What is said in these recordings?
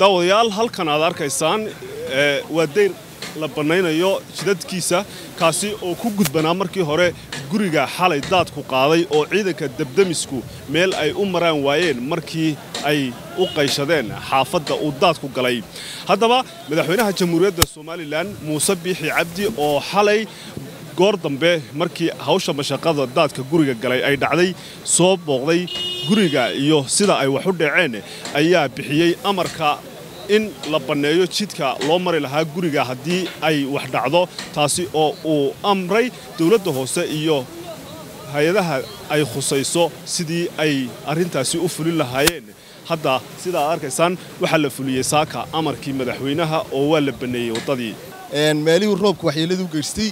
daawadayaal halkan aad arkaysaan waa dayr la bannaynayo jidadkiisa kaasi oo ku gudbanaa markii hore guriga xalay daadku qaaday oo ciidanka debdemisku meel ay u maraan waayeen markii ay u qayshadeen xaafadda uu daadku galay haddaba madaxweynaha jamhuuriyadda somalilan muuse biixi cabdi oo xalay goor dambe markii hawsha mashaqada daadka guriga galay ay dhacday soo booqday guriga iyo sida ay wax u dhaceen ayaa bixiyey amarka in la banneeyo jidka loo mari lahaa guriga haddii ay wax dhacdo taasi oo uu amray dowladda hoose iyo hay-adaha ay khusayso sidii ay arrintaasi u fulin lahaayeen hadda sida aad arkaysaan waxaa la fuliyey saaka amarkii madaxweynaha oo waa la banneeyey waddadii meelihii roobka waxyeelladii u geystay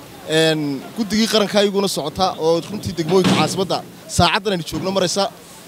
guddigii qaranka ayaguna socota oo runtii degmooyinka caasimadda saacaddan aynu joogno maraysa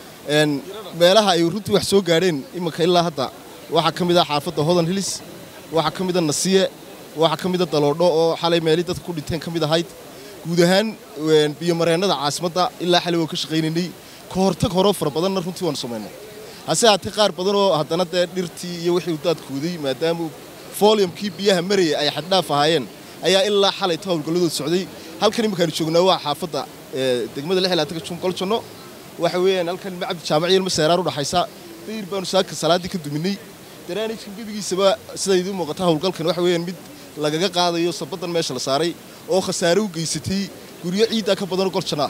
meelaha ay runtii wax soo gaadheen iminka ilaa hadda waxaa ka mid ah xaafadda hodan hilis waxaa ka mida nasiye waxaa ka mida daloodho oo xalay meelii dadka ku dhinteen ka mid ahayd guud ahaan biyomareennada caasimadda ilaa xalay waan ka shaqaynaynay ka hortag horoo fara badanna runtii waanu samaynay hase haatee qaar badan oo haddana dee dhirtii iyo wixii uu daadkooday maadaama folyumkii biyaha marayay ay xaddhaaf ahaayeen ayaa ilaa xalay ta howlgalladooda socday halkan imminkaanu joognaa waa xaafadda degmada lixilaatanka junqoljanno waxa weeyaan halkan macabdi jaamaciyo ilma seeraar u dhaxaysa dayr baanu saaka salaaddii ka duminay daraanijkan gebigiisaba siday idiin muuqata howlgalkan waxa weeyaan mid lagaga qaadayo sabaddan meesha la saaray oo khasaare u geysatay guryo ciiddaa ka badanoo goljanno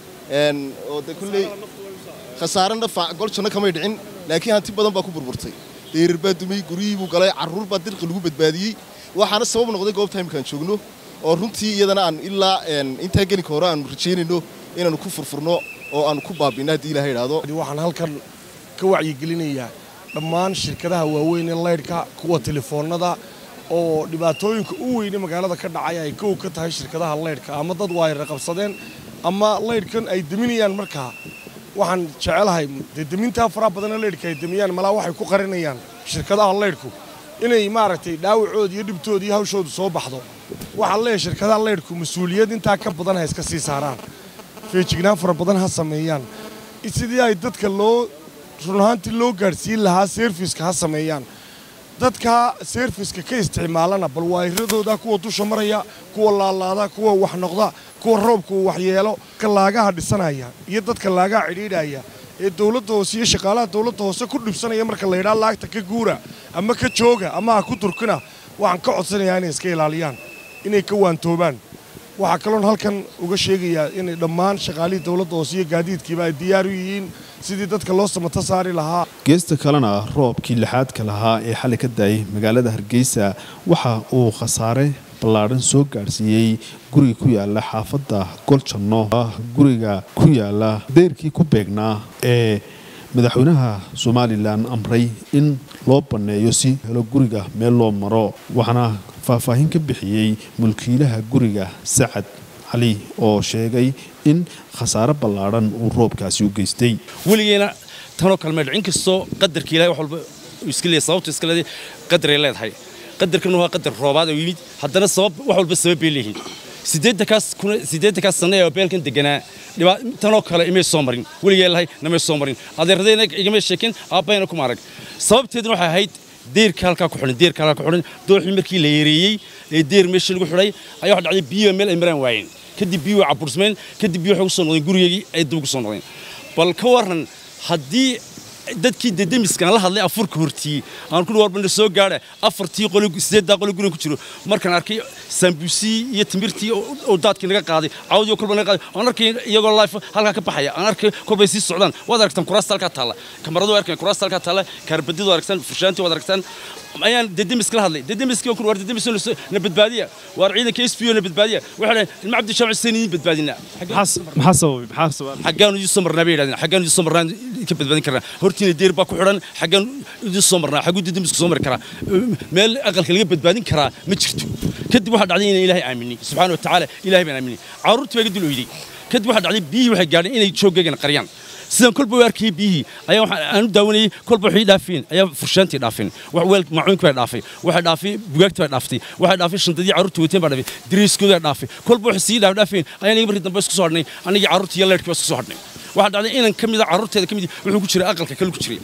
ah oo de kolley khasaare nafa goljanno kamay dhicin laakiin hanti badan baa ku burburtay dayrar baa dumay guryihii buu galay carruur baa dirqi lagu badbaadiyey waxaana sabab noqday goobta imminkaan joogno oo runtii iyadana aan ilaa intaa gelinka hore aanu rajaynayno inaannu ku furfurno oo aanu ku baabinno haddii ilaha idhaahdo waxaan halkan ka wacyigelinayaa dhammaan shirkadaha waaweyn ee laydhka kuwa telefoonnada oo dhibaatooyinka u weyne magaalada ka dhacaya ay kow ka tahay shirkadaha laydhka ama dad waayra qabsadeen ama laydhkan ay deminayaan markaa waxaan jecelahay dee demintaa faraha badanna laydhka ay demiyaan malaa waxay ku qarinayaan shirkadaha laydhku inay maaragtay dhaawacooda iyo dhibtooda iyo hawshooda soo baxdo waxaan leeyahay shirkadaha laydhku mas-uuliyad intaa ka badan ha iska sii saaraan feejignaan fara badan ha sameeyaan sidii ay dadka loo run ahaantii loo gaadhsiin lahaa seerfiska ha sameeyaan dadka seerfiska ka isticmaalana bal waayiradooda kuwa dusha maraya kuwa laalaada kuwa wax noqda kuwa roobka uu waxyeelo ka laagaha dhisanaya iyo dadka laagaha cidhiidhaya ee dowladda hoose iyo shaqaalaha dowladda hoose ku dhibsanaya marka la yidhaha laagta ka guura ama ka jooga ama ha ku durkina waxaan ka codsanayaa inay iska ilaaliyaan inay ka waantoobaan waxaa kaloon halkan uga sheegayaa inay dhammaan shaqaalihii dowladda hoose iyo gaadiidkiiba ay diyaar u yihiin sidii dadka loo samato saari lahaa geesta kalena roobkii lixaadka lahaa ee xalay ka daayay magaalada hargeysa waxa uu khasaare ballaadhan soo gaadhsiiyey guriga ku yaala xaafadda goljanno guriga ku yaala deyrkii ku beegnaa ee madaxweynaha somalilan amray in loo banneeyo si helo guriga meel loo maro waxaana faahfaahin ka bixiyey mulkiilaha guriga sacad cali oo sheegay in khasaare ballaadhan uu roobkaasi u geystay weligeena tanoo kalme dhicin kastoo qadarka ilahay wax walba iska leeyahay sababtu iska leedahay qadaray leedahay qadarkan waa qadar roobaad oo yimid haddana sabab wax walba sabab bay leeyihiin siddeetankaas kuna siddeetankaas sanne ee beelkan deganaa dhibaa tanoo kale imay soo marin weligee lahay namay soo marin adeeradayna igama sheekin aabbayna kuma arag sababteeduna waxay ahayd deerka halkaa ku xidhan deerka halkaa ku xidhan dooxii markii la yareeyey ee deer meeshii lagu xidhay ayaa waxa dhacday biyo meel ay maraan waayeen kadib biyo cabursmeen kadib biyo waxay ku soo noqdeen gurigeygii ay dib ku soo noqdeen bal ka warran haddii dadkii dedemiskaan la hadlay afurka hortiiyey aan ku warbana soo gaadha afartii qoli sideeddaa qoli guriga ku jiro markaan arkay sambuusii iyo timirtii oo daadkii naga qaaday cawdii kolba naga qaaday aan arkay iyagoo life halkaa ka baxaya aan arkay kolbay sii socdaan waad aragtaan kuraasta halkaa taalla kamaradu arkay kuraasta halkaa taalla kaarbadidu aragtaan furshaantii waad aragtaan ayaan dedemiska la hadlay dedemiskii kun war dedemis na badbaadiya waar ciidanka s p o na badbaadiya waxay dhahay ilma cabdi jaamac seen idin badbaadinaa maxaa sababay maxaa sababay xaggaan idin soo marnaa bay yidhahdeen xaggaan idin soo marnaa ka badbaadin karnaa hortiina deer baa ku xidhan xaggaan idin soo marnaa xagguu dedemisku soo mari karaa meel aqalka laga badbaadin karaa ma jirto kadib waxaa dhacday inaan ilaahay aaminay subxaana wa tacaala ilaahay baan aaminay carruurtii baa iga dul oyday kadib waxaa dhacday biyihii waxay gaadheen inay jooggeygana qariyaan sidaan kolba u arkayay biyihii ayaa waxaan aan u daawanayay kolba waxay dhaafeen ayaa furshaantii dhaafeen wax weel maacuunka baa dhaafay waxay dhaafay bugaagta baa dhaaftay waxay dhaafay shantadii carruurta wateen baa dhaafay dariiskooda baa dhaafay kolba waxay sii dhaaf dhaafeen ayaan iga markii dambe isku soo hadhnay anigii carruurtii iyo leerkii baa isku soo hadhnay waxaa dhacday inan ka mida carruurteeda ka mid wuxuu ku jiray aqalka kale ku jiray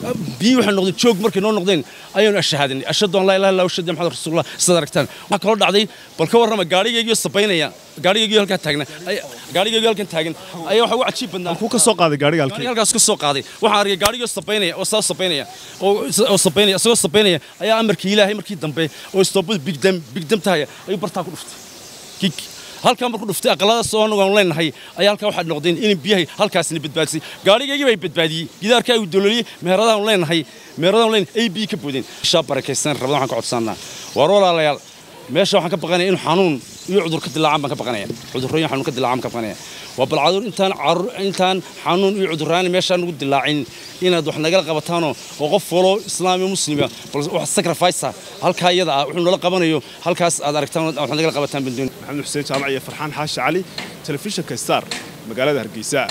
biyii waxay noqdeen joog markay noo noqdeen ayaanu ashahaadanay ashhadu an laa ilaha illa ashhadu maxamed rasuulullah sidaad aragtaan waxaa kaloo dhacday bal ka warrama gaadhigaygii sabaynaya gaadhigaygii halkaa taagna gaadhigaygii halkan taagan ayaa waxa ugu cajiib badnaa kuu ka soo qaaday gaadhiga halkii gaadhiga halkaas ka soo qaaday waxaan arkay gaadhigii sabaynaya oo saa sabaynaya oo oo sabaynaya isagoo sabaynaya ayaa amarkii ilaahay markii dambe oo istoobada bigdam bigdam tahay ayuu bartaa ku dhuftay kik halkaa markuu dhuftay aqaladaas oo anagu aanu leenahay ayaa halkaa waxaa noqdeen in biyahay halkaasina badbaadisay gaadhigaygii bay badbaadiyey gidaarkaa uu dololiyey meheradaanu leenahay meheradaanu leenahay a b ka boodeen shaa barakaysan rabada waxaan ka codsanaa waar walaalayaal meesha waxaan ka baqanaya in xanuun iyo cudur ka dilaacaan baan ka baqanaya cudurrooyin xanuun ka dilaacaan ka baqanaya waa bal cadur intaan carur intaan xanuun iyo cudurraani meeshaan ugu dilaacin inaad wax nagala qabataanoo oo qof walo islaam iyo muslima bal wax sacrifice halkaa iyada ah wuxuu nala qabanayo halkaas aad aragtaan wax nagala qabataan bandoon maxamed xuseen jaamac iyo farxaan xaashi cali telefishinka star magaalada hargeysa